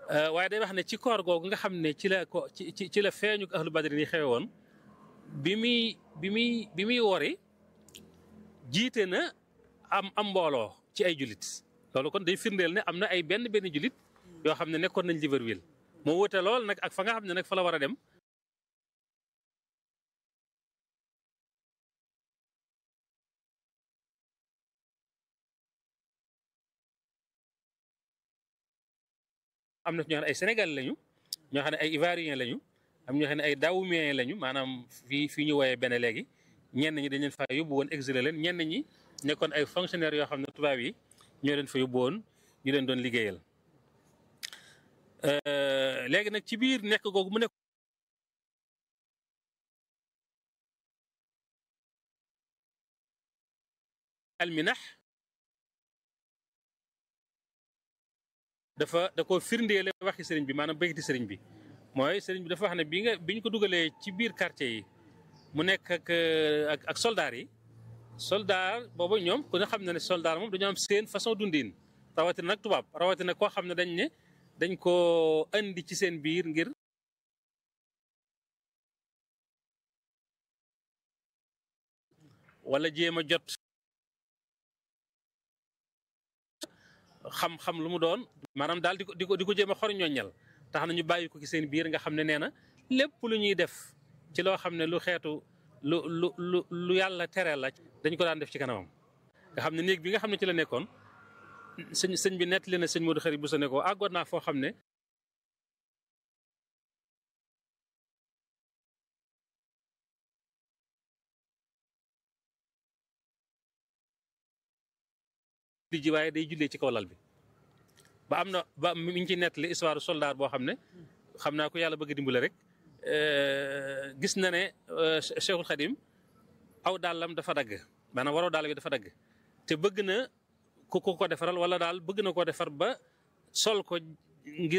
waaye day wax ne ci koor googu nga xam ne ci la ko ci ci ci la feeñu ahlu badri yi xewe woon bi muy bi muy bi muy wori jiite na am am mbooloo ci ay julit loolu kon day firndeel ne am na ay benn benn julit yoo xam ne nekkoon nañ Libreville moo wute lool nag ak fa nga xam ne nag fa la war a dem am na ñoo xam ne ay Sénégal lañu ñoo xam ne ay Ivoirien lañu am ñoo xam ne ay Dahomeyens lañu maanaam fii fii ñu woowee benn léegi ñenn ñi dañ leen fa yóbbu woon exilé leen ñenn ñi nekkoon ay fonctionnaires yoo xam ne tubaab yi ñoo leen fa yóbbu woon ñu leen doon liggéeyal léegi nag ci biir nekk googu mu nekk alminax dafa da ko firndeele waxi sëriñ bi maanaam béykati sëriñ bi mooy sëriñ bi dafa wax ne bi nga bi ñu ko dugalee ci biir quartier yi mu nekk ak ak ak soldaar yi soldaar boobu ñoom ku ne xam na ne soldaar moom dañoo am seen façon dundin rawatina nag tubaab rawatina koo xam ne dañ ne dañ ko andi ci seen biir ngir wala jéem a jot xam-xam lu mu doon maanaam daal di ko di ko di ko jéem a xor ñooñal tax na ñu bàyyi ko ci seen biir nga xam ne nee na lépp lu ñuy def ci loo xam ne lu xeetu lu lu lu lu yàlla tere la dañ ko daan def ci kanamam nga xam ne néeg bi nga xam ne ci la nekkoon sëñ sëñ bi nettali na sëñ Modou Xarit bu sa ne ko àggoon naa foo xam ne di ji waaye day jullee ci kaw lal bi ba am na ba mi ngi ci nettali histoire soldat boo xam ne xam naa ko yàlla bëgg dimbale rek gis na ne Cheikhul Khadim aw dàllam dafa dagg maanaam waroo dàll bi dafa dagg te bëgg na ku ko ko defaral wala daal bëgg na koo defar ba sol ko ngir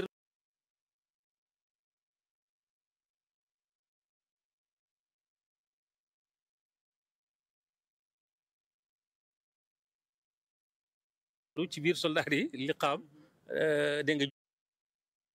ci biir soldat yi liqaam dégg nga